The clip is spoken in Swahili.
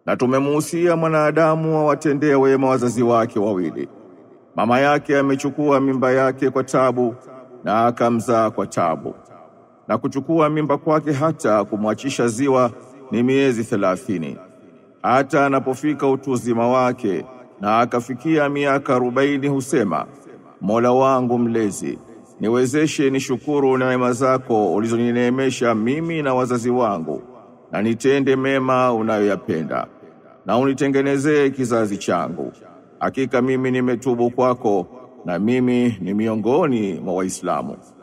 Na tumemuhusia mwanadamu awatendea wema wazazi wake wawili. Mama yake amechukua mimba yake kwa tabu na akamzaa kwa tabu. Na kuchukua mimba kwake hata kumwachisha ziwa ni miezi thelathini. Hata anapofika utu uzima wake na akafikia miaka arobaini husema, Mola wangu mlezi, niwezeshe nishukuru neema zako ulizonineemesha mimi na wazazi wangu, na nitende mema unayoyapenda, na unitengenezee kizazi changu. Hakika mimi nimetubu kwako, na mimi ni miongoni mwa Waislamu.